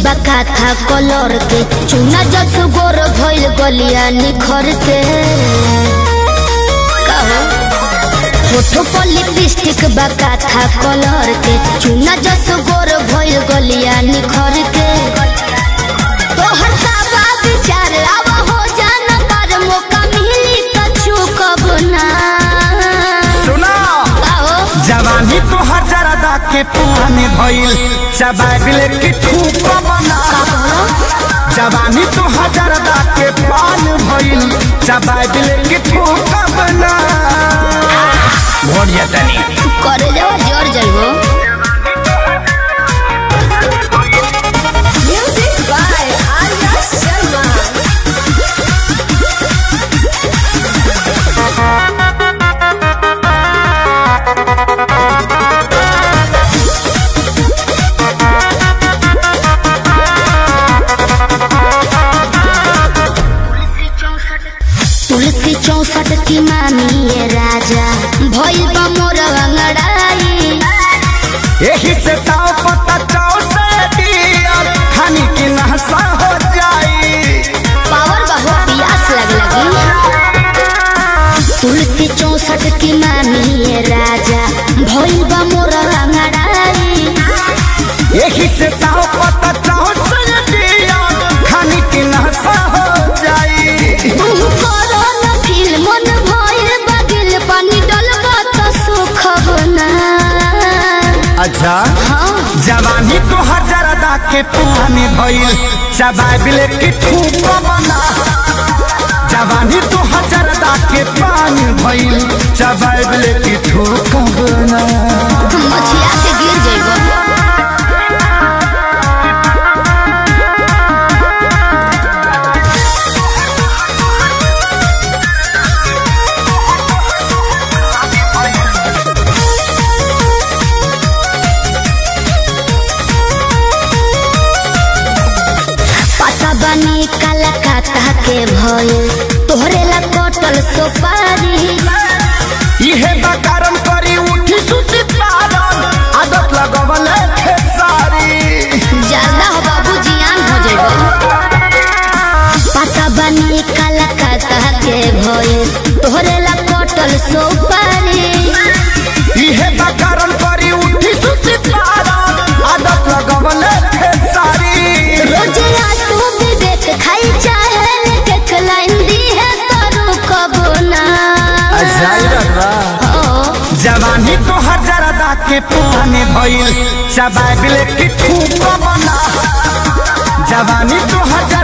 बका था कलर के चुना जस गोर भइल गलिया निखर के कहो होठो पर लिपस्टिक बका था कलर के चुना जस गोर भइल गलिया निखर के तोहर साबा विचार अब हो जाना पर मौका मिली त चूकब ना सुना कहो जवानी तो हजारदा के पुराने भइल चबाबिल की ठूक बना जवानी तो हजारदा के पान भइल चबाबिल की ठूक बना भोरिया तनी करे जाओ जर जाइबो Music by Arya Sharma. तुलसी चौसठ की मामी ये राजा भइल बा मोर अंगड़ाई यही से ताव पता चाव से दियल खानी की नहसा हो जाई पावर बहु पियास लग लगी तुलसी चौसठ की मामी ये राजा भइल बा मोर अंगड़ाई यही से ताव पता चाव से दियल खानी की नहसा हो जाई तू करो न फील मन भइल बा दिल पानी डलबा त सुख बना अच्छा हाँ जवानी तो हजारदा के पुराने भइल चबाबिल की ठूक बना जवानी तो हजारदा के पान भइल चबाबिल की ठूक बना मछिया के गिर जइबो पता बनी कलकत्ता के भइल तोहरे ला कटल सोपारी इहे बकारम करी उठी सुती पारन आदत लगवल खेसारी ज्यादा हो बाबू जियान हो जइबो पता बनी कलकत्ता के भइल तोहरे ला कटल सोपारी इहे बकारम करी उठी सुती पारन आदत लगवल खेसारी रोजे आंसू विवेक खाई चाहे लेके खलाइन दी है तरू कबो ना ओ जवानी तो हजारदा के पुराने भइल चबाबिल की ठूक बना जवानी तो हजार